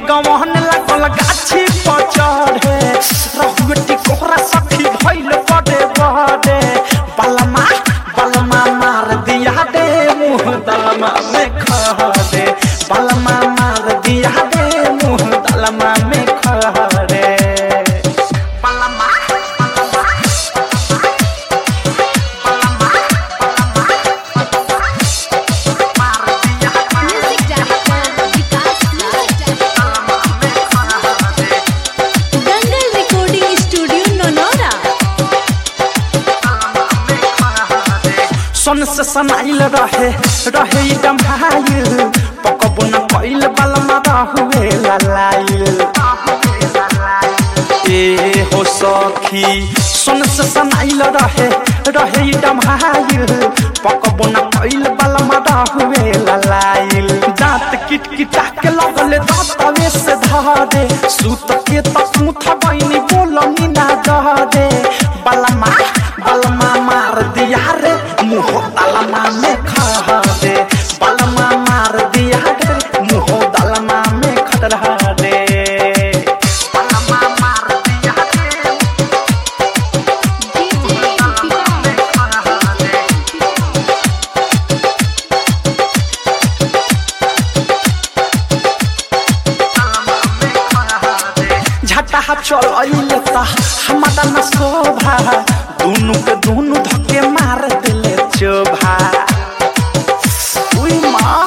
गवन लागल गाछी पर चढ़े रहुएटी कोहरा सखी भइल बड़े बड़े बलमा बलमा मार दिया दे मुँह दलमा में खा दे बलमा मार दिया दे मुँह दलमा में खा दे बलमा music director Vikas Dangal recording studio Nonora सन से सनाइल रहे रहे ई डम्भाइल पकबो न कइल बलमा रहुए ललाइल ए हो सखी सन से सनाइल रहे रहे ई डम्भाइल पकबो न कइल बलमा रहुए ललाइल दांत किट किटा के लगले दांतवे से धरे सूत के तक मुथ बइनी बोलनी ना दे बलमा बलमा मार दिया रे मुँह दलमा में खा दे बलमा मार दिया रे मुँह दलमा में खतरा दे बलमा मार दिया रे झटा चल अइले ता हमारा न शोभा दुनु के दुनु धक्के मार दिले चोभा उई माँ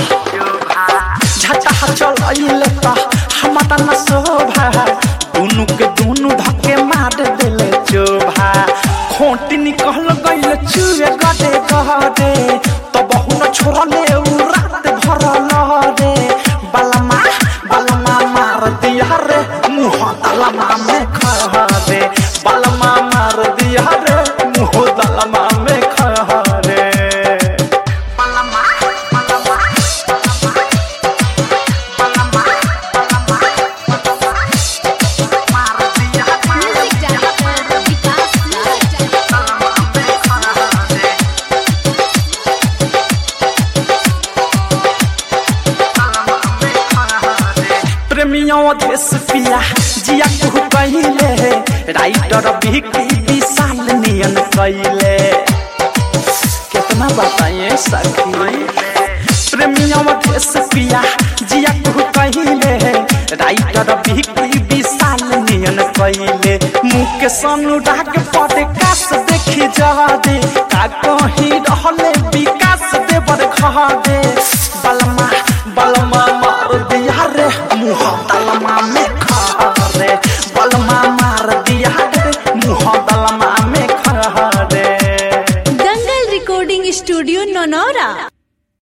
झटा चल अइले ता हमारा न शोभा दुनु के दुनु धक्के मार दिले चोभा खोटी निकल गइल चुए गडे गडे तो बहु न छोड़ले उ रात भर लहरे बलमा बलमा मार दिया रे मुँह दलमा में खा दे बलमा मार दिया रे मुँह दलमा में खा रे बलमा बलमा मार दिया म्यूजिक डायरेक्टर विकास प्रेमियों देश पिया जिया कुहू कहिले राइटर बिकी विशाल नियन कैले कितना बताइए सखी प्रेमियों देश पिया जिया कुहू कहिले राइटर बिकी विशाल नियन कैले मुँह के अनुराग पड़े काश देखी जा दे का कहीं रहले विकास देवर खा दे